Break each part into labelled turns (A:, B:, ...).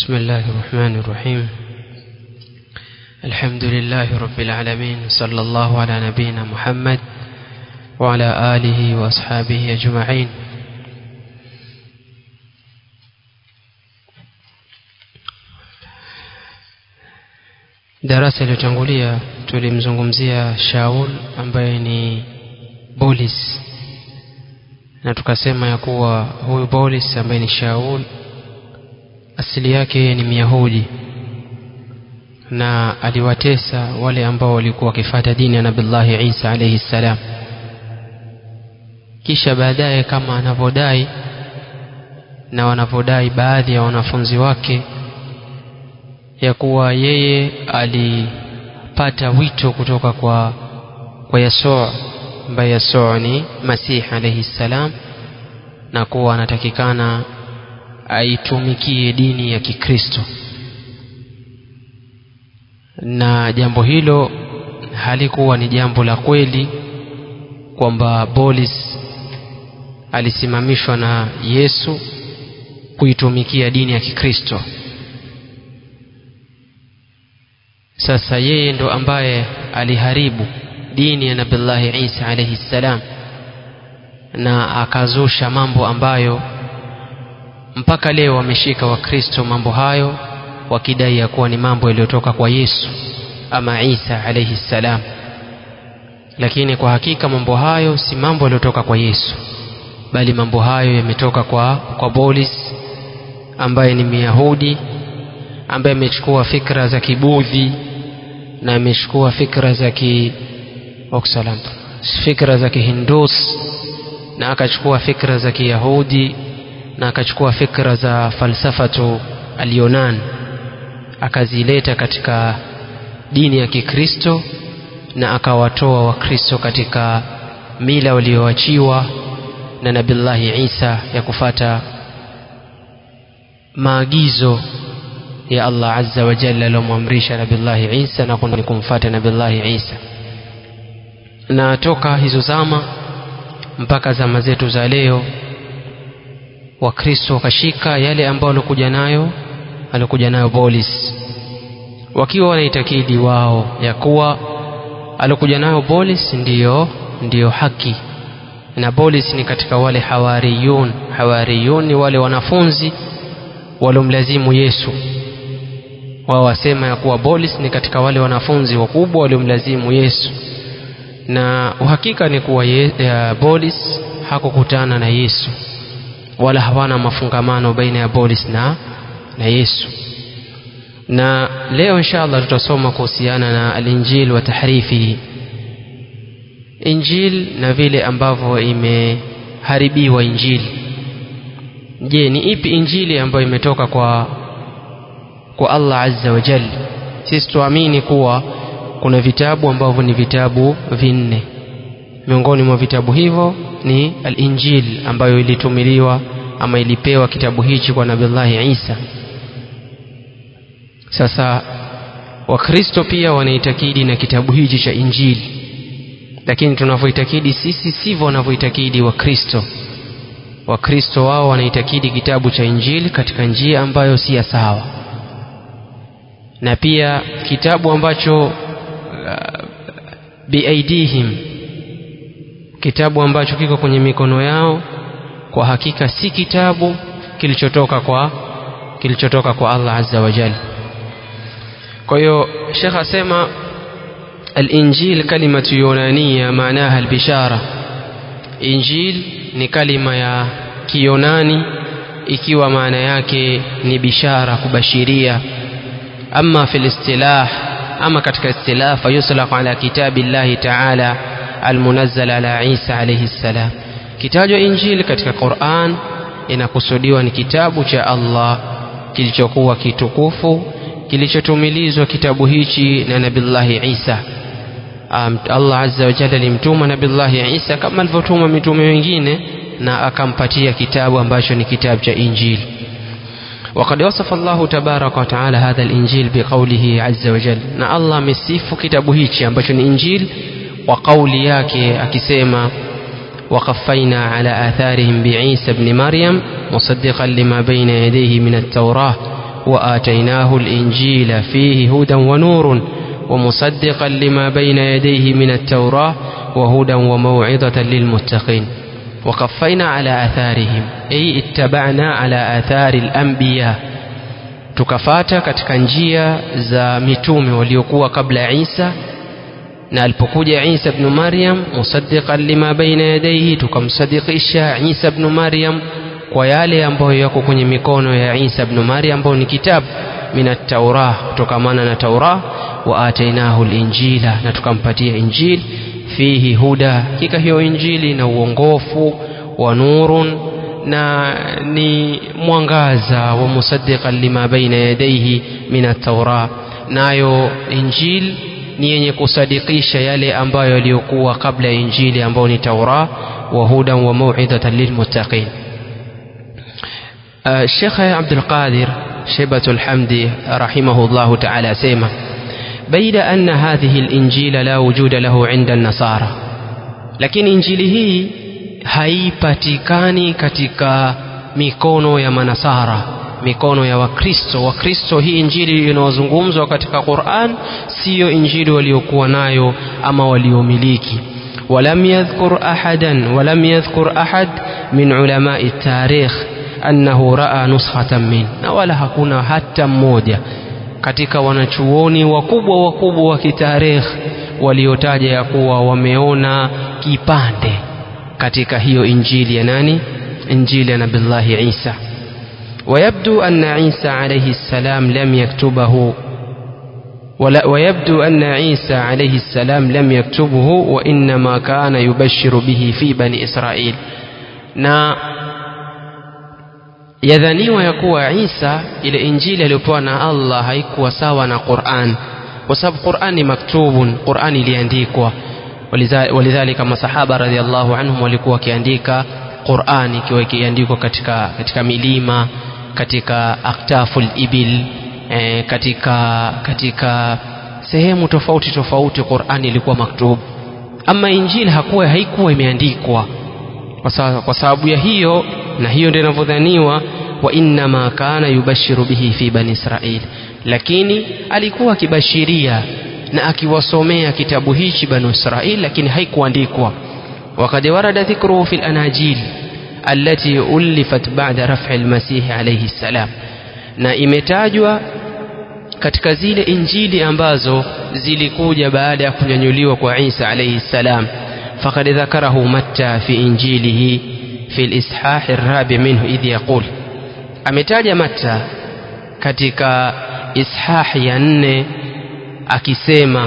A: بسم الله الرحمن الرحيم الحمد لله رب العالمين صلى الله على نبينا محمد وعلى آله وأصحابه أجمعين darasa iliyotangulia tulimzungumzia shaul ambaye ni bolis na tukasema ya kuwa huyu bolis ambaye ni shaul asili yake ni myahudi na aliwatesa wale ambao walikuwa wakifata dini ya nabillahi isa alaihi ssalam kisha baadaye kama anavyodai na wanavyodai baadhi ya wanafunzi wake ya kuwa yeye alipata wito kutoka kwa kwa yasuu ambaye yasuu ni masihi alaihi ssalam na kuwa anatakikana aitumikie dini ya kikristo na jambo hilo halikuwa ni jambo la kweli kwamba bolis alisimamishwa na yesu kuitumikia dini ya kikristo sasa yeye ndo ambaye aliharibu dini ya nabillahi isa alaihi ssalam na akazusha mambo ambayo mpaka leo wameshika wakristo mambo hayo wakidai ya kuwa ni mambo yaliyotoka kwa yesu ama isa alaihi ssalam lakini kwa hakika mambo hayo si mambo yaliyotoka kwa yesu bali mambo hayo yametoka kwa, kwa bolis ambaye ni myahudi ambaye amechukua fikra za kibudhi na amechukua fikra za ki oksalam fikra za kihindus na akachukua fikra za kiyahudi na akachukua fikra za falsafatu alyonan akazileta katika dini ya kikristo na akawatoa wakristo katika mila walioachiwa na nabillahi isa ya kufata maagizo ya allah azza wa jalla aliyomwamrisha nabillahi isa na ni kumfata nabillahi isa na toka hizo zama mpaka zama zetu za leo wakristo wakashika yale ambayo walikuja nayo alikuja nayo bolis wakiwa wanaitakidi wao ya kuwa alikuja nayo bolis ndiyo ndiyo haki na bolis ni katika wale hawariyun hawariyun ni wale wanafunzi waliomlazimu yesu wao wasema ya kuwa bolis ni katika wale wanafunzi wakubwa waliomlazimu yesu na uhakika ni kuwa ye, ya bolis hakukutana na yesu wala hawana mafungamano baina ya bolis na, na yesu na leo insha allah tutasoma kuhusiana na alinjil wa tahrifihi injil na vile ambavyo imeharibiwa injili je ni ipi injili ambayo imetoka kwa kwa allah azza wa jal sisi tuamini kuwa kuna vitabu ambavyo ni vitabu vinne miongoni mwa vitabu hivyo ni al-injil ambayo ilitumiliwa ama ilipewa kitabu hichi kwa nabillahi isa sasa wakristo pia wanaitakidi na kitabu hichi cha injili lakini tunavyoitakidi sisi sivyo wanavyoitakidi wakristo wakristo wao wanaitakidi kitabu cha injili katika njia ambayo si ya sawa na pia kitabu ambacho uh, biaidihim kitabu ambacho kiko kwenye mikono yao kwa hakika si kitabu kilichotoka kwa kilichotoka kwa Allah azza wa jalla kwa hiyo Sheikh asema al-injil kalimatu yunaniya maanaha al-bishara injil ni kalima ya kiyunani ikiwa maana yake ni bishara kubashiria ama fil istilah ama katika istilah fayuslaq ala kitabi llahi ta'ala almunazzal ala Isa alayhi salam kitajwa injili katika Qur'an inakusudiwa ni kitabu cha Allah kilichokuwa kitukufu kilichotumilizwa kitabu hichi na nabillahi Isa um, Allah azza wa jalla alimtuma nabillahi Isa kama alivyotuma mitume wengine na akampatia kitabu ambacho ni kitabu cha injili وقد وصف الله تبارك وتعالى هذا الإنجيل بقوله عز وجل na Allah amesifu kitabu hichi ambacho ni injili wa kauli yake akisema وقفينا على آثارهم بعيسى ابن مريم مصدقا لما بين يديه من التوراة وآتيناه الإنجيل فيه هدى ونور ومصدقا لما بين يديه من التوراة وهدى وموعظة للمتقين وقفينا على آثارهم أي اتبعنا على آثار الأنبياء tukafata katika njia za mitume waliokuwa kabla ya Isa na alipokuja Isa ibn Maryam musaddiqan lima baina yadayhi tukamsadikisha Isa ibn Maryam kwa yale ambayo yako kwenye mikono ya Isa ibn Maryam ambayo ni kitabu min at-Taurah kutokamana na Taurah wa atainahu al-Injila na tukampatia Injili fihi huda hakika hiyo Injili na uongofu wa nurun na ni mwangaza wa musaddiqan lima baina yadayhi min at-Taurah nayo Injili ni yenye kusadikisha yale ambayo yaliyokuwa kabla ya Injili ambayo ni Taurah wa hudan wa mau'izatan lilmuttaqin الشيخ عبد القادر شيبة الحمد رحمه الله تعالى سيما بين أن هذه الإنجيل لا وجود له عند النصارى لكن إنجيله haipatikani katika mikono ya manasara mikono ya wakristo wakristo hii injili inayozungumzwa katika quran siyo injili waliokuwa nayo ama waliomiliki ولم يذكر أحدا ولم يذكر أحد من علماء التاريخ annahu raa nuskhatan min na wala hakuna hata mmoja katika wanachuoni wakubwa wakubwa wa kitarikh waliotaja ya kuwa wameona kipande katika hiyo injili ya nani injili ya nabillahi isa ويبدو أن عيسى عليه السلام لم يكتبه ولا ويبدو أن عيسى عليه السلام لم يكتبه وإنما كان يبشر به في بني إسرائيل na yadhaniwa ya kuwa Isa ile injili aliyopewa na Allah haikuwa sawa na Qur'an kwa sababu Qur'an ni maktubun Qur'an iliandikwa walidhalika masahaba radhiallahu anhum walikuwa wakiandika Qur'an ikiwa ikiandikwa katika katika milima katika aktaful ibil e, katika katika sehemu tofauti tofauti Qur'an ilikuwa maktub ama injili hakuwa haikuwa imeandikwa kwa sababu ya hiyo na hiyo ndio inavyodhaniwa wa innama kana yubashiru bihi fi bani israil lakini alikuwa akibashiria na akiwasomea kitabu hichi banu israil lakini haikuandikwa وقد ورد ذكره في الأناجيل التي ألفت بعد رفع المسيح عليه السلام na imetajwa katika zile injili ambazo zilikuja baada ya kunyanyuliwa kwa Isa alayhi salam فقد ذكره متى في إنجيله في الإصحاح الرابع منه إذ يقول ametaja Matta katika ishahi ya nne akisema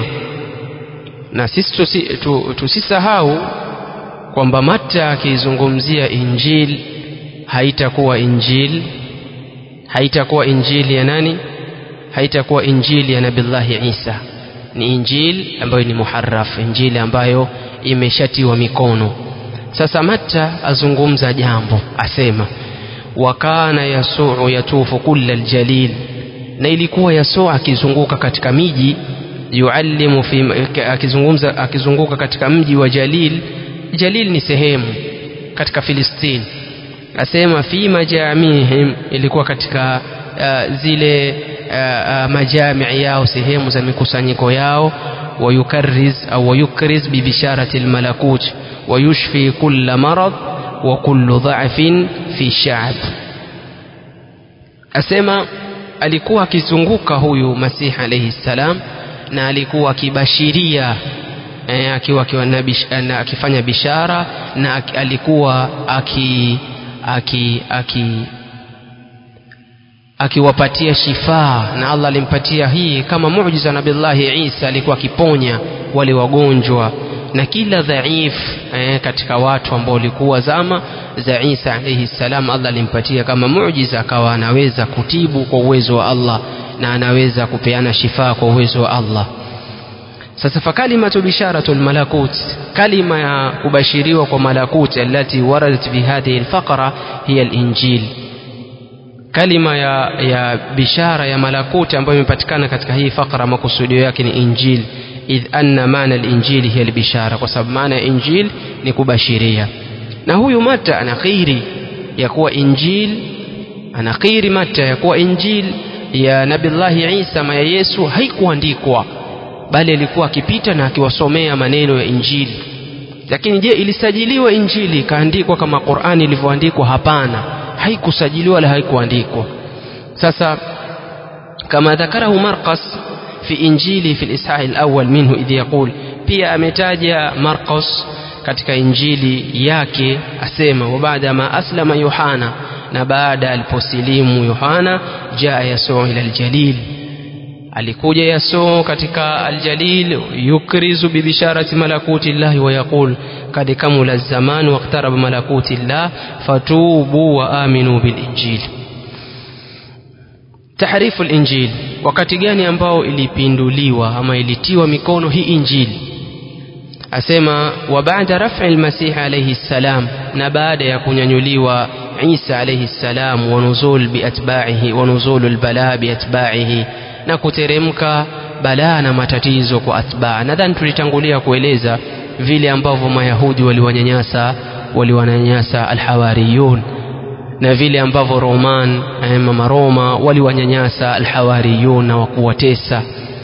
A: na sisi tusisahau kwamba Matta akizungumzia injil haitakuwa injil haitakuwa injili ya nani haitakuwa injili ya nabillahi Isa ni injili ambayo ni muharraf injili ambayo imeshatiwa mikono sasa Matta azungumza jambo asema wakana yasuu yatufu kulla aljalil na ilikuwa yasuu akizunguka katika miji yuallimu fi akizungumza akizunguka katika mji wa Jalil Jalil ni sehemu katika Filistini asema fi majamihim ilikuwa katika uh, zile uh, uh, majamii yao sehemu za mikusanyiko yao ويكرز أو ويكرز ببشارة الملكوت ويشفي كل مرض وكل ضعف في الشعب أسمى alikuwa akizunguka huyu masihi alaihi salam na alikuwa akibashiria eh, akiwa akifanya bishara na alikuwa aki aki aki akiwapatia shifaa na Allah alimpatia hii kama muujiza nabillahi Isa alikuwa akiponya wale wagonjwa na kila dhaif eh, katika watu ambao walikuwa zama za Isa alayhi salam Allah alimpatia kama muujiza akawa anaweza kutibu kwa uwezo wa Allah na anaweza kupeana shifaa kwa uwezo wa Allah sasa fakalimatu bisharatu almalakut kalima ya kubashiriwa kwa malakut allati waradat fi hadhihi alfaqra hiya alinjil kalima ya, ya bishara ya malakuti ambayo imepatikana katika hii fakra makusudio yake ni injil idh anna maana alinjili hiya albishara kwa sababu maana ya injil ni kubashiria na huyu mata anakiri ya kuwa injil anakiri mata ya kuwa injil ya nabillahi isa ama ya yesu haikuandikwa bali alikuwa akipita na akiwasomea maneno ya injili lakini je ilisajiliwa injili ikaandikwa kama qurani ilivyoandikwa hapana haikusajiliwa wala haikuandikwa sasa kama dhakarahu marqas في إنجيله في الإصحاح الأول منه إذ يقول pia ametaja Marcos katika injili yake asema wa baada ma aslama Yohana na baada aliposilimu Yohana jaa Yasuu ila aljalil alikuja Yasuu katika aljalil yukrizu bibisharati malakuti llahi wa yaqul kad kamula zaman waqtaraba malakuti llah fatubu wa aminu bilinjili tahrifu linjili wakati gani ambao ilipinduliwa ama ilitiwa mikono hii injili asema wa baada raf'i lmasihi alayhi ssalam na baada ya kunyanyuliwa isa alayhi ssalam wa nuzul biatba'ihi wa nuzulu lbalaa biatba'ihi na kuteremka balaa na matatizo kwa atbaa nadhani tulitangulia kueleza vile ambavyo mayahudi waliwanyanyasa waliwanyanyasa alhawariyun na vile ambavyo roman mama roma waliwanyanyasa alhawariyun na wakuwatesa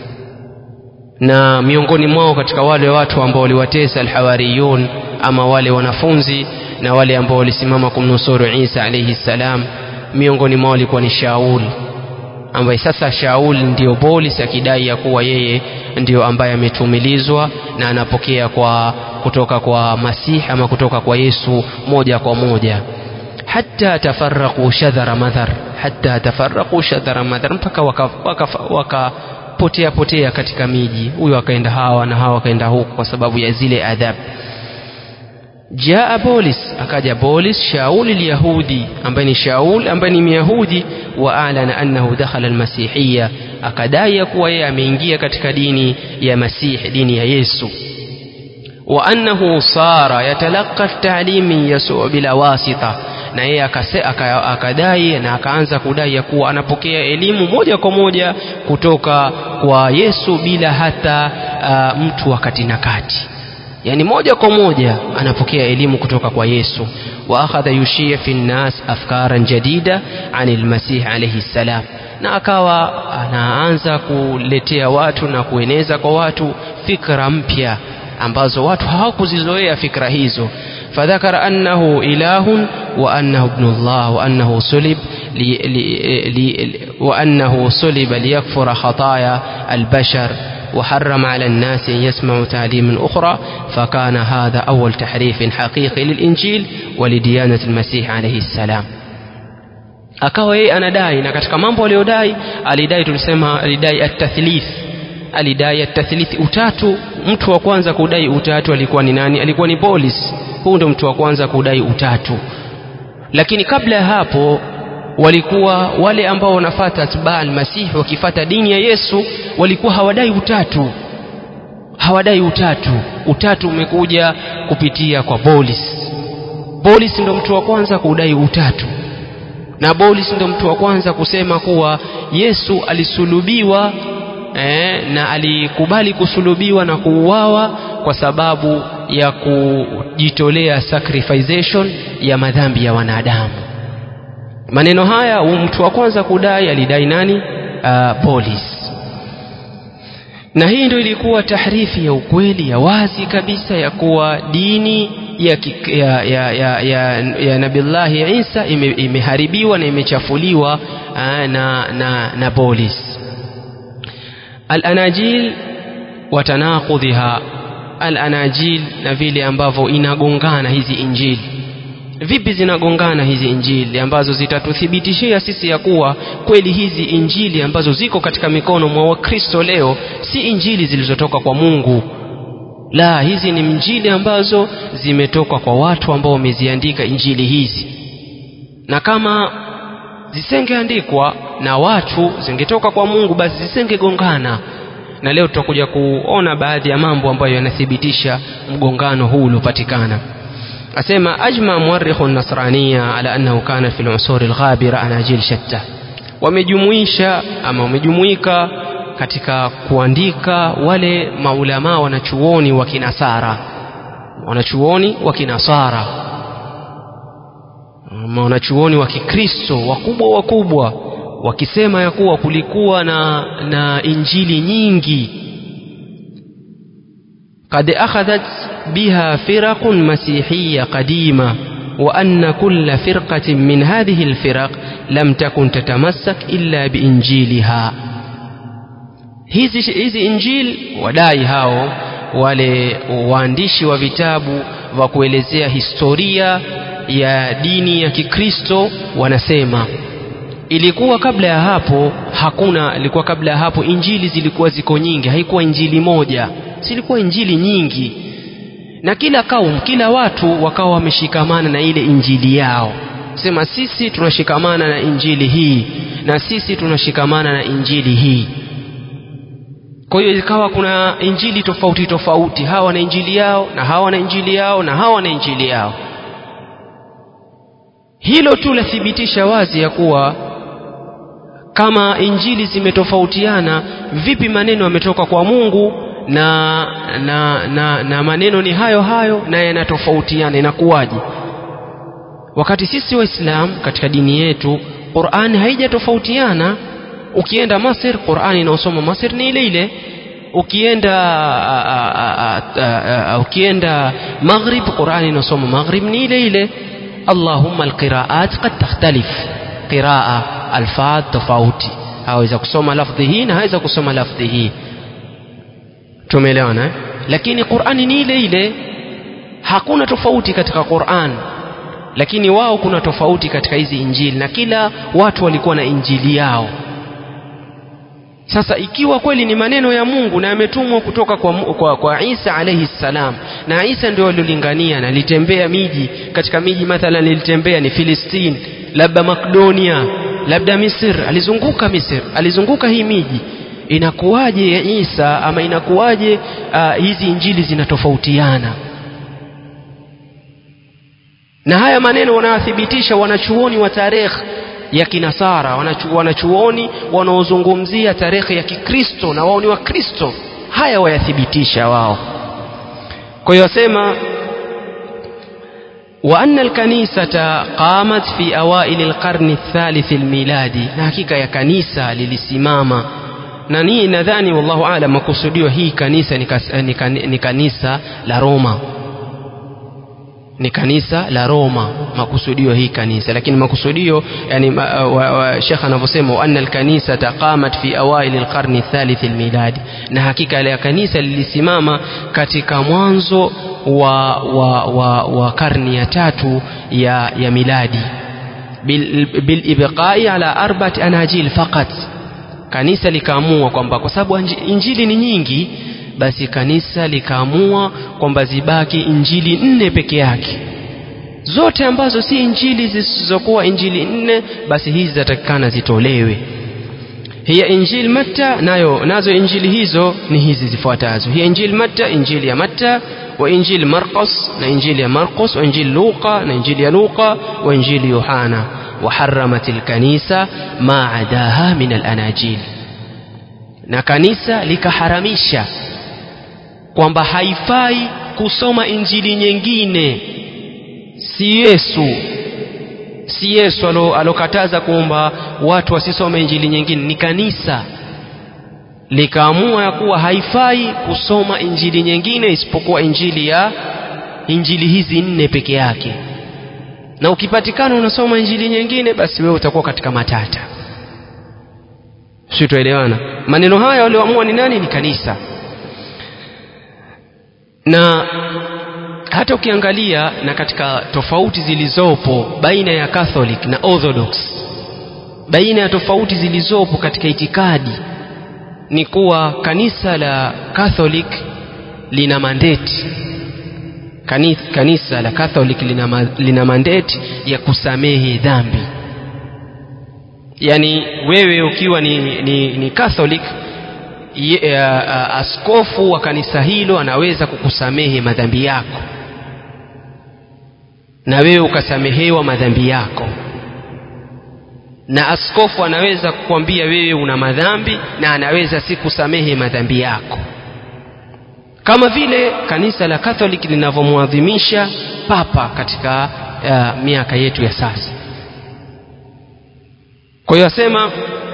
A: na miongoni mwao katika wale watu ambao waliwatesa alhawariyun ama wale wanafunzi na wale ambao walisimama kumnusuru isa alaihi ssalam miongoni mwao alikuwa ni shaul ambaye sasa shaul ndiyo bolis akidai ya kuwa yeye ndiyo ambaye ametumilizwa na anapokea kwa kutoka kwa masihi ama kutoka kwa yesu moja kwa moja hata tafaraqu shadhara madhar hata tafaraqu shadhara madhar mpaka wakapotea waka, waka potea potea katika miji huyo akaenda hawa na hawa akaenda huku kwa sababu ya zile adhabu jaa bolis akaja bolis shaul lyahudi ambaye ni shaul ambaye ni myahudi wa alana annahu dakhala almasihiya akadai ya kuwa yeye ameingia katika dini ya masihi dini ya yesu wa annahu sara yatalaqa talim min yasuu bila wasita na yeye akadai na akaanza kudai ya kuwa anapokea elimu moja kwa moja kutoka kwa yesu bila hata uh, mtu wa kati na kati yani moja kwa moja anapokea elimu kutoka kwa yesu wa akhadha yushia fi nnas afkaran jadida ani lmasihi alaihi ssalam na akawa anaanza kuletea watu na kueneza kwa watu fikra mpya ambazo watu hawakuzizoea fikra hizo فذكر أنه إله وأنه ابن الله وأنه صلب لي لي لي وأنه صلب ليكفر خطايا البشر وحرم على الناس أن يسمعوا تعليم أخرى فكان هذا أول تحريف حقيقي للإنجيل ولديانة المسيح عليه السلام akawa yeye anadai na katika mambo aliyodai alidai tulisema alidai atathlith alidai atathlith utatu mtu wa kwanza kudai utatu alikuwa ni nani alikuwa ni bolis huu ndo mtu wa kwanza kudai utatu lakini kabla ya hapo walikuwa wale ambao wanafata atbaa almasihi wakifata dini ya yesu walikuwa hawadai utatu hawadai utatu utatu umekuja kupitia kwa bolis bolis ndo mtu wa kwanza kudai utatu na bolis ndo mtu wa kwanza kusema kuwa yesu alisulubiwa eh, na alikubali kusulubiwa na kuuawa kwa sababu ya kujitolea sacrification ya madhambi ya wanadamu maneno haya mtu wa kwanza kudai alidai nani uh, bolis na hii ndio ilikuwa tahrifi ya ukweli ya wazi kabisa ya kuwa dini ya, ya, ya, ya, ya, ya nabillahi isa ime, imeharibiwa na imechafuliwa uh, na, na, na bolis alanajil watanaqudhiha alanajil na vile ambavyo inagongana hizi injili vipi zinagongana hizi injili ambazo zitatuthibitishia sisi ya kuwa kweli hizi injili ambazo ziko katika mikono mwa wakristo leo si injili zilizotoka kwa mungu la hizi ni injili ambazo zimetoka kwa watu ambao wameziandika injili hizi na kama zisengeandikwa na watu zingetoka kwa mungu basi zisengegongana na leo tutakuja kuona baadhi ya mambo ambayo yanathibitisha mgongano huu uliopatikana asema ajma muarikhu nasrania ala annahu kana fi lusuri lghabira anajil shatta wamejumuisha ama wamejumuika katika kuandika wale maulamaa wanachuoni wa kinasara wanachuoni wa kinasara wanachuoni wa kikristo wakubwa wakubwa wakisema ya kuwa kulikuwa na, na injili nyingi قد أخذت بها فرق مسيحية قديمة وأن كل فرقة من هذه الفرق لم تكن تتمسك إلا بإنجيلها hizi, hizi injil wadai hao wale waandishi wa vitabu wa kuelezea historia ya dini ya kikristo wanasema ilikuwa kabla ya hapo hakuna ilikuwa kabla ya hapo injili zilikuwa ziko nyingi haikuwa injili moja zilikuwa injili nyingi na kila kaum kila watu wakawa wameshikamana na ile injili yao sema sisi tunashikamana na injili hii na sisi tunashikamana na injili hii kwa hiyo ikawa kuna injili tofauti tofauti hawa na injili yao na hawa na injili yao na hawa na injili yao hilo tu lathibitisha wazi ya kuwa kama injili zimetofautiana vipi maneno yametoka kwa mungu na, na, na, na maneno ni hayo hayo na yanatofautiana inakuwaje wakati sisi waislam katika dini yetu qurani haijatofautiana ukienda masir qurani inaosoma masir ni ile ile ukienda a, a, a, a, ukienda maghrib qurani inaosoma maghrib ni ile ile allahumma alqiraat qad takhtalif qiraa alfadh tofauti haweza kusoma lafdhi hii na haweza kusoma lafdhi hii tumeelewana eh? lakini qurani ni ile ile hakuna tofauti katika quran lakini wao kuna tofauti katika hizi injili na kila watu walikuwa na injili yao sasa ikiwa kweli ni maneno ya mungu na yametumwa kutoka kwa, kwa, kwa isa alaihi ssalam na isa ndio aliolingania na alitembea miji katika miji mathalan ilitembea ni filistini labda makdonia labda misir alizunguka misir alizunguka hii miji inakuwaje isa ama inakuwaje uh, hizi injili zinatofautiana na haya maneno wanayothibitisha wanachuoni wa tarehe ya kinasara wanachu, wanachuoni wanaozungumzia tarehe ya kikristo na wao ni wakristo haya wayathibitisha wao kwa hiyo wasema وأن الكنيسة قامت في أوائل القرن الثالث الميلادي na hakika ya kanisa lilisimama na nii nadhani wallahu alam makusudio hii kanisa ni, kas, ni, kan, ni kanisa la Roma ni kanisa la Roma makusudio hii kanisa lakini makusudio yani uh, Sheikh anavyosema anna alkanisa taqamat fi awail alqarni athalith almiladi na hakika ile kanisa lilisimama katika mwanzo wa, wa, wa, wa karni ya tatu ya, ya miladi bilibqai bil ala arba'ati anajil faqat kanisa likaamua kwamba kwa sababu injili ni nyingi basi kanisa likaamua kwamba zibaki injili nne peke yake zote ambazo si injili zisizokuwa injili nne basi hizi zatakikana zitolewe hiya injili matta nayo nazo injili hizo ni hizi zifuatazo hiya injili matta injili ya matta wa injili marqos na injili ya marqos wa injili luqa na injili ya luqa wa injili yohana وحرمت الكنيسة ما عداها من الأناجيل na kanisa likaharamisha kwamba haifai kusoma injili nyingine si Yesu si Yesu alokataza kwamba watu wasisome injili nyingine ni kanisa likaamua ya kuwa haifai kusoma injili nyingine isipokuwa injili ya injili hizi nne peke yake na ukipatikana unasoma injili nyingine basi wewe utakuwa katika matata si tuelewana maneno haya walioamua ni nani ni kanisa na hata ukiangalia na katika tofauti zilizopo baina ya Catholic na Orthodox baina ya tofauti zilizopo katika itikadi ni kuwa kanisa la Catholic lina mandate kanisa, kanisa la Catholic lina, lina mandate ya kusamehe dhambi yani wewe ukiwa ni, ni, ni Catholic ye, uh, askofu wa kanisa hilo anaweza kukusamehe madhambi yako na wewe ukasamehewa madhambi yako na askofu anaweza kukwambia wewe una madhambi na anaweza si kusamehe madhambi yako kama vile kanisa la Catholic linavyomwadhimisha papa katika uh, miaka yetu ya sasa kwa hiyo asema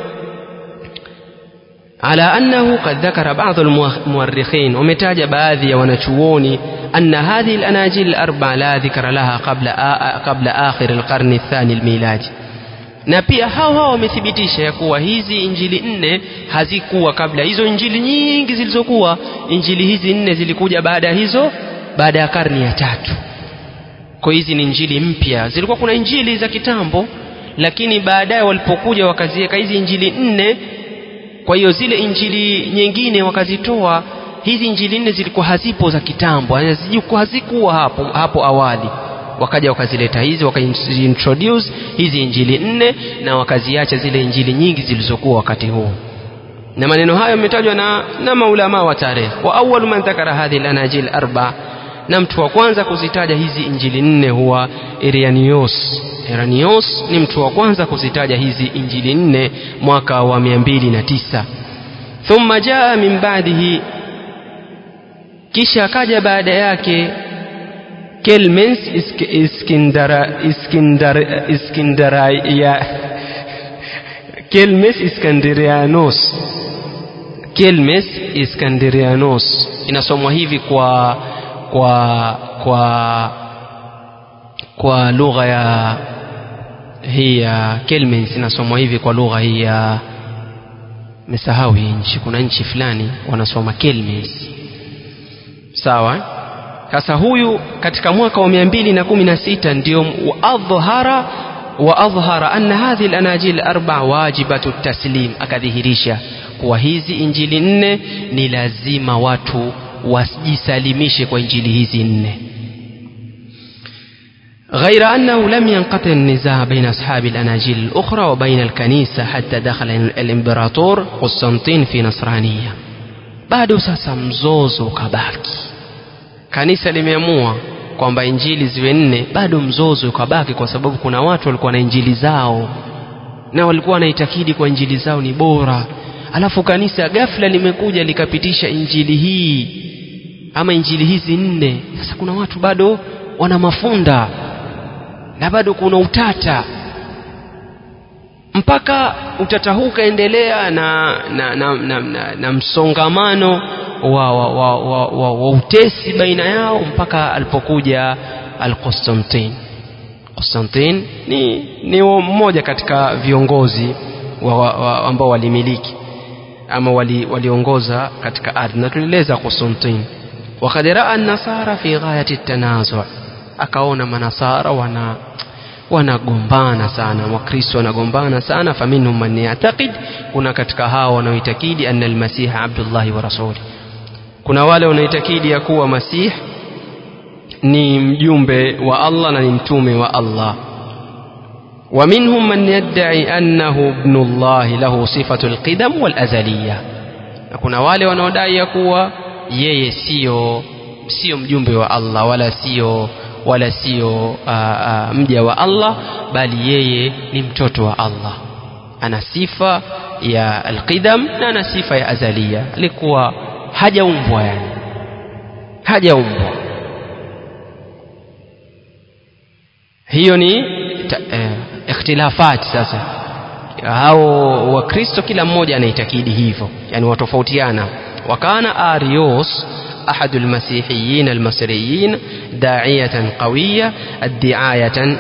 A: على أنه قد ذكر بعض المؤرخين ومتاج باذي ونشووني أن هذه الأناجيل الأربع لا ذكر لها قبل قبل آخر القرن الثاني الميلادي na pia hao hao wamethibitisha ya kuwa hizi injili nne hazikuwa kabla hizo injili nyingi zilizokuwa injili hizi nne zilikuja baada ya hizo baada ya karni ya tatu kwa hizi ni injili mpya zilikuwa kuna injili za kitambo lakini baadaye walipokuja wakaziweka hizi injili nne kwa hiyo zile injili nyingine wakazitoa hizi injili nne zilikuwa hazipo za kitambo hazikuwa hapo, hapo awali wakaja wakazileta hizi wakaintroduce hizi injili nne na wakaziacha zile injili nyingi zilizokuwa wakati huo na maneno hayo yametajwa na, na maulama wa tarehe wa awalu man dhakara hadhihi lanajil arba na mtu wa kwanza kuzitaja hizi injili nne huwa Iranios Iranios ni mtu wa kwanza kuzitaja hizi injili nne mwaka wa 209 thumma jaa min ba'dihi kisha akaja baada yake Kelmens Iskindara Iskindar Iskindara ya Kelmes Iskandarianos Kelmes Iskandarianos inasomwa hivi kwa kwa kwa kwa lugha ya hii ya Kelmens inasomwa hivi kwa lugha hii ya mesahau hii nchi kuna nchi fulani wanasoma Kelmens sawa sasa huyu katika mwaka wa 216 ndio adhhara wa adhhara anna hadhihi al-anajil arba wajibatu taslim akadhihirisha kuwa hizi injili nne ni lazima watu wasijisalimishe kwa injili hizi nne غير أنه لم ينقطع النزاع بين أصحاب الأناجيل الأخرى وبين الكنيسة حتى دخل الإمبراطور قسطنطين في نصرانية بعد sasa mzozo ukabaki kanisa limeamua kwamba injili ziwe nne bado mzozo ukabaki kwa sababu kuna watu walikuwa na injili zao na walikuwa wanaitakidi kwa injili zao ni bora alafu kanisa ghafla limekuja likapitisha injili hii ama injili hizi nne sasa kuna watu bado wana mafunda na bado kuna utata mpaka utata huu ukaendelea na, na, na, na, na, na msongamano wa, wa, wa, wa, wa, wa utesi baina yao mpaka alipokuja Al-Constantine. Constantine ni, ni mmoja katika viongozi wa, wa, wa, ambao walimiliki ama waliongoza wali katika ardhi na tulieleza Constantine wakad raa nasara fi ghayati tanazu akaona manasara wana wanagombana sana wakristo wanagombana sana faminhum man yataqid kuna katika hao wanaoitakidi anna almasih abdullahi wa rasuli kuna wale wanaoitakidi ya kuwa masih ni mjumbe wa Allah na ni mtume wa Allah ومنهم من يدعي أنه ابن الله له صفة القدم والأزلية kuna wale wanaodai ya kuwa yeye sio sio mjumbe wa Allah wala sio wala sio mja wa Allah bali yeye ni mtoto wa Allah ana sifa ya alqidam na ana sifa ya azalia alikuwa hajaumbwa yani hajaumbwa hiyo ni ta, eh, ikhtilafati sasa hao wakristo kila mmoja anaitakidi hivyo yani watofautiana wakana arios أحد المسيحيين المصريين داعية قوية الدعاية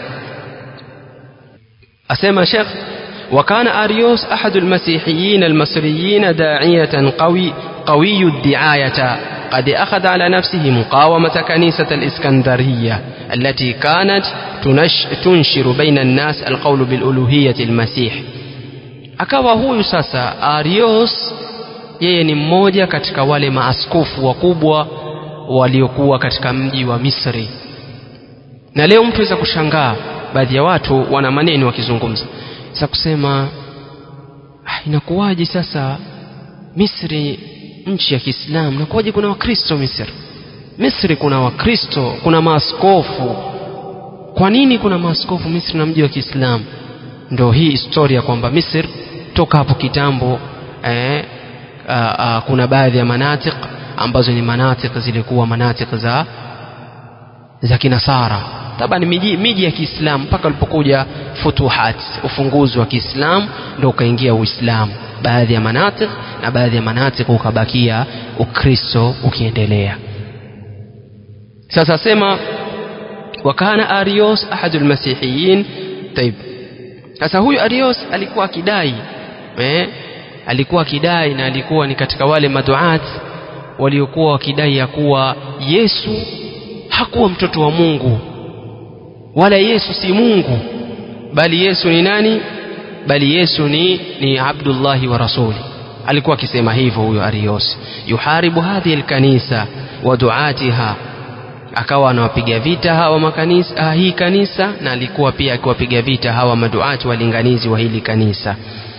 A: أسمى شيخ وكان أريوس أحد المسيحيين المصريين داعية قوي قوي الدعاية قد أخذ على نفسه مقاومة كنيسة الإسكندرية التي كانت تنش تنشر بين الناس القول بالألوهية المسيح akawa huyu sasa arios yeye ni mmoja katika wale maaskofu wakubwa waliokuwa katika mji wa misri na leo mtu aweza kushangaa baadhi ya watu wana maneno wakizungumza sasa kusema ah, inakuwaje sasa misri nchi ya kiislamu nakuwaje kuna wakristo misri misri kuna wakristo kuna maaskofu kwa nini kuna maaskofu misri na mji wa kiislamu ndo hii historia kwamba misri toka hapo kitambo eh, a, a, kuna baadhi ya manatik ambazo ni manatik zilikuwa manatik za za kinasara taban miji, miji ya kiislamu mpaka walipokuja futuhat ufunguzi wa Kiislamu ndio ukaingia Uislamu baadhi ya manatik na baadhi ya manatik ukabakia Ukristo ukiendelea sasa sema wakana Arios ahadul masihiyin taib sasa huyu Arios alikuwa akidai eh, alikuwa akidai na alikuwa ni katika wale maduat waliokuwa wakidai ya kuwa Yesu hakuwa mtoto wa Mungu wala Yesu si Mungu bali Yesu ni nani bali Yesu ni ni Abdullahi wa rasuli alikuwa akisema hivyo huyo Arios yuharibu hadhihi alkanisa wa duatiha akawa anawapiga vita hawa makanisa hii kanisa na alikuwa pia akiwapiga vita hawa maduati walinganizi wa hili kanisa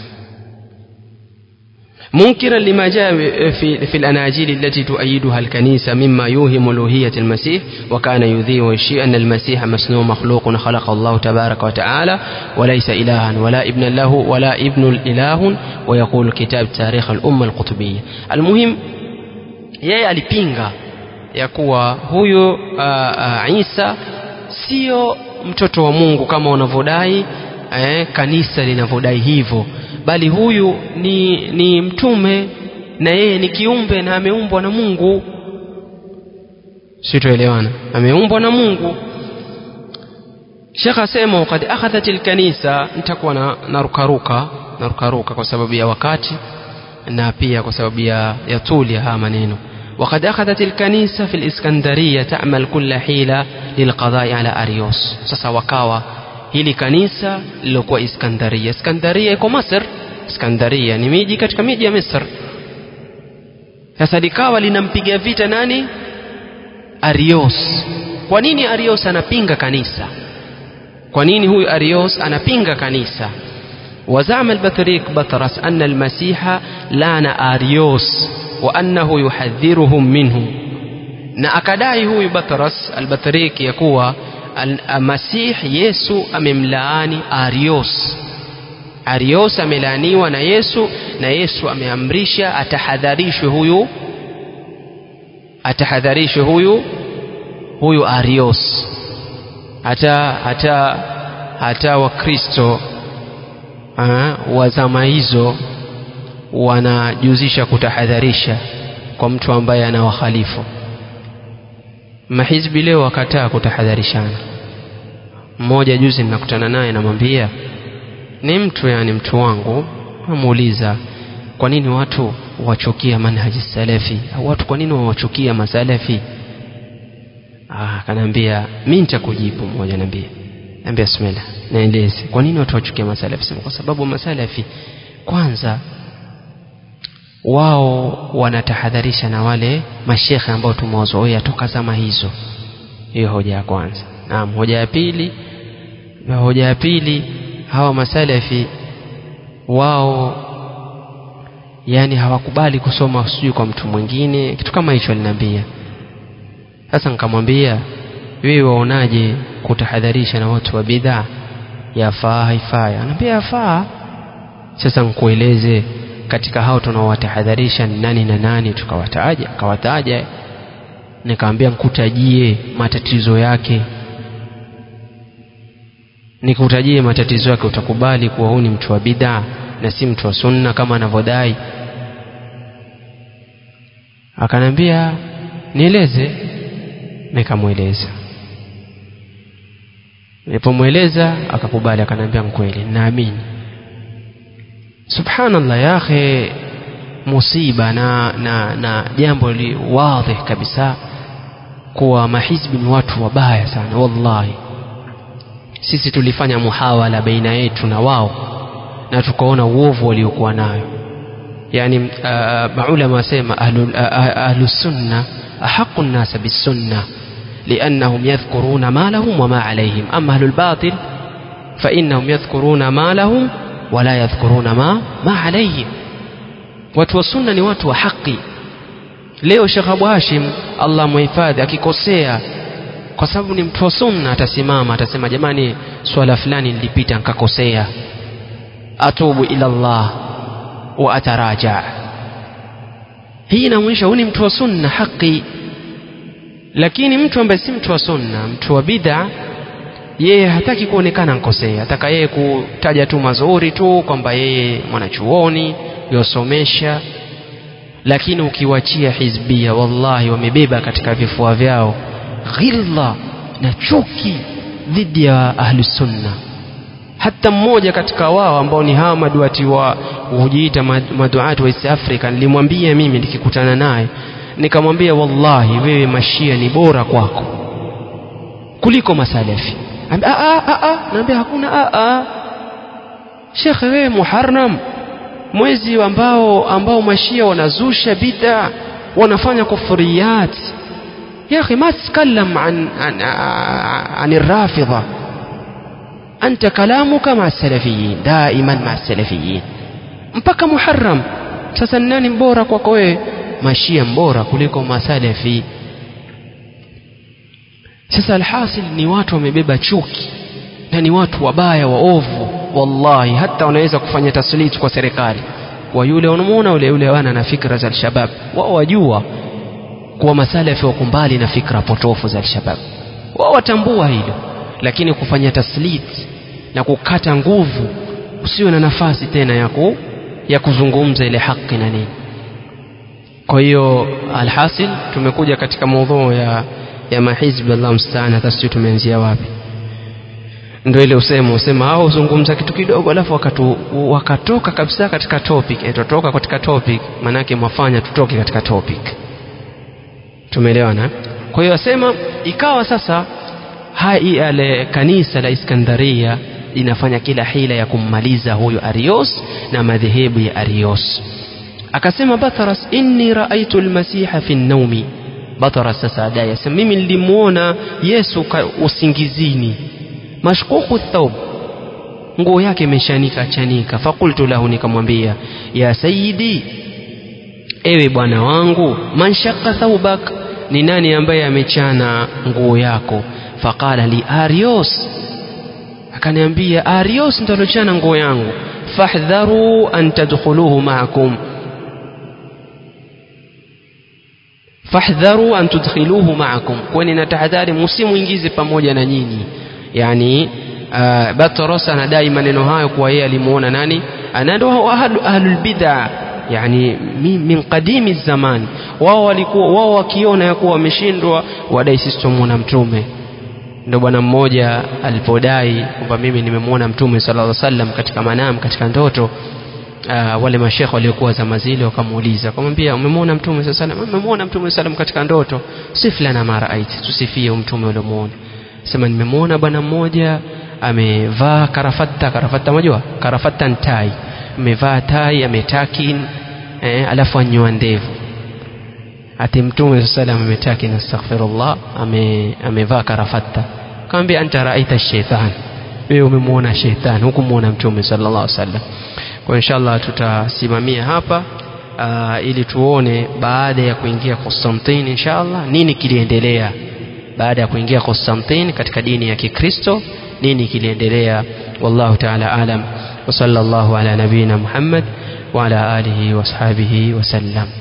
A: منكرا لما جاء في, في الأناجيل التي تؤيدها الكنيسة مما يوهم ألوهية المسيح وكان يذيع الشيء أن المسيح مسنون مخلوق خلق الله تبارك وتعالى وليس إلها ولا ابن له ولا ابن الإله ويقول الكتاب تاريخ الأمة القطبية المهم yeye alipinga ya kuwa huyo Isa sio mtoto wa Mungu kama wanavyodai eh, kanisa linavyodai hivyo bali huyu ni, ni mtume na yeye ni kiumbe na ameumbwa na Mungu sitoelewana ameumbwa na Mungu Sheikh asema wakati akhadhat alkanisa nitakuwa na narukaruka narukaruka kwa sababu ya wakati na pia kwa sababu ya, ya tuli ya haya maneno وقد أخذت الكنيسة في الإسكندرية تعمل كل حيلة للقضاء على أريوس sasa wakawa hili kanisa lilokuwa Iskandaria Iskandaria iko Masr Iskandaria ni miji katika miji ya Misri sasa likawa linampiga vita nani Arios kwa nini Arios anapinga kanisa kwa nini huyu Arios anapinga kanisa وزعم البطريق بطرس أن المسيح لعن أريوس وأنه يحذرهم منه na akadai huyu Batras al-Batriki ya kuwa Masih Yesu amemlaani Arios. Arios amelaaniwa na Yesu na Yesu ameamrisha atahadharishwe huyu atahadharishwe huyu huyu Arios. Hata hata hata Wakristo wa zama hizo wanajuzisha kutahadharisha kwa mtu ambaye anawakhalifu mahizbi leo wakataa kutahadharishana mmoja juzi ninakutana naye namwambia ni mtu yani mtu wangu namuuliza kwa nini watu wachukia manhaji salafi au watu kwa nini wawachukia masalafi akaniambia mi nitakujibu mmoja naambia naambia bismillah naeleze kwa nini watu wachukia masalafi sema kwa sababu masalafi kwanza wao wanatahadharisha na wale mashekhe ambao tumewazoea toka zama hizo hiyo hoja ya kwanza naam hoja ya pili hoja ya pili hawa masalafi wao yani hawakubali kusoma sijui kwa mtu mwingine kitu kama hicho aliniambia sasa nikamwambia wewe waonaje kutahadharisha na watu wa bidhaa yafaa haifai anaambia yafaa sasa nkueleze katika hao tunaowatahadharisha ni nani na nani tukawataja akawataja nikamwambia nkutajie matatizo yake nikutajie matatizo yake utakubali kuwa huu ni mtu wa bidhaa na si mtu wa sunna kama anavyodai akanambia nieleze nikamweleza nilipomweleza akakubali akanambia mkweli naamini subhanallah ya akhi musiba na na na jambo li wazi kabisa kuwa mahizbi ni watu wabaya sana wallahi sisi tulifanya muhawala baina yetu na wao na tukaona uovu waliokuwa nayo yani uh, maulama wasema ahlu, uh, ahlu sunna ahaqu nnasa bisunna لأنهم يذكرون ما لهم وما عليهم أما أهل الباطل فإنهم يذكرون ما لهم ولا يذكرون ما ما عليهم watu wa sunna ni watu wa haki leo Sheikh Abu Hashim Allah muhifadhi akikosea kwa sababu ni mtu wa sunna atasimama atasema jamani swala fulani nilipita nikakosea atubu ila Allah wa ataraja hii inaonyesha huyu ni mtu wa sunna haki lakini mtu ambaye si mtu wa sunna mtu wa bid'a yeye hataki kuonekana nkosea ataka yeye kutaja tu mazuri tu kwamba yeye mwanachuoni yosomesha lakini ukiwachia hizbia wallahi wamebeba katika vifua vyao ghilla na chuki dhidi ya ahlusunna hata mmoja katika wao ambao ni hawa maduati wa hujiita maduati wa East Africa nilimwambia mimi nikikutana naye nikamwambia wallahi wewe mashia ni bora kwako kuliko masalafi naambia hakuna a shekhe wewe muharram mwezi ambao ambao mashia wanazusha bid'a wanafanya kufuriyat يا أخي ما تتكلم عن عن عن الرافضة أنت كلامك مع السلفيين دائما مع السلفيين mpaka muharram sasa nani mbora kwako wewe mashia mbora kuliko masalafi sasa alhasil ni watu wamebeba chuki na ni watu wabaya waovu wallahi hata wanaweza kufanya taslit kwa serikali kwa yule unamuona yule yule wana na fikra za alshabab wao wajua kuwa masalafi wako mbali na fikra potofu za alshabab wao watambua hilo lakini kufanya taslit na kukata nguvu usiwe na nafasi tena ya ku, ya kuzungumza ile haki na nini kwa hiyo alhasil tumekuja katika maudhui ya ya mahizbi Allah mstaan hata sijui tumeanzia wapi ndio ile usemo usema hao uzungumza kitu kidogo alafu wakatu, wakatoka kabisa katika topic eh, tutoka katika topic manake mwafanya tutoke katika topic tumeelewana kwa hiyo asema ikawa sasa hai ale kanisa la Iskandaria linafanya kila hila ya kummaliza huyu Arios na madhehebu ya Arios akasema Batharas inni raaitu almasiha fi naumi Batharas sasa adai asema mimi nilimuona Yesu usingizini mashkuku thawb nguo yake imeshanika chanika fakultu lahu nikamwambia ya sayidi ewe bwana wangu man shaqqa thawbak ni nani ambaye amechana nguo yako faqala li arios akaniambia arios ndo alochana nguo yangu fahdharu an tadkhuluhu ma'akum fahdharu an tudkhiluhu ma'akum kwani na tahadhari msimuingize pamoja na nyinyi yani uh, Batros anadai maneno hayo kwa yeye alimuona nani anado ahlul bid'a yani min qadimi zaman wao walikuwa wao wakiona ya kuwa wameshindwa wadai sisi tumuona mtume ndio bwana mmoja alipodai kwamba mimi nimemwona mtume sallallahu alaihi wasallam katika manam katika ndoto uh, wale mashekhe waliokuwa zama zile wakamuuliza akamwambia umemwona mtume sallallahu alaihi wasallam umemwona mtume sallam katika ndoto siflana mara aiti tusifie mtume uliomuona sema nimemwona bwana mmoja amevaa karafata karafata unajua karafata ntai amevaa tai ametakin eh, alafu anyoa ndevu ati mtume sallam ametakin astaghfirullah ame amevaa karafata kaambia anta raita shaitan wewe umemwona shetani hukumwona mtume sallallahu alaihi wasallam kwa inshallah tutasimamia hapa uh, ili tuone baada ya kuingia Konstantini inshallah nini kiliendelea baada ya kuingia Konstantini katika dini ya Kikristo nini kiliendelea wallahu ta'ala alam wa sallallahu ala nabina Muhammad wa ala alihi wa sahbihi wa sallam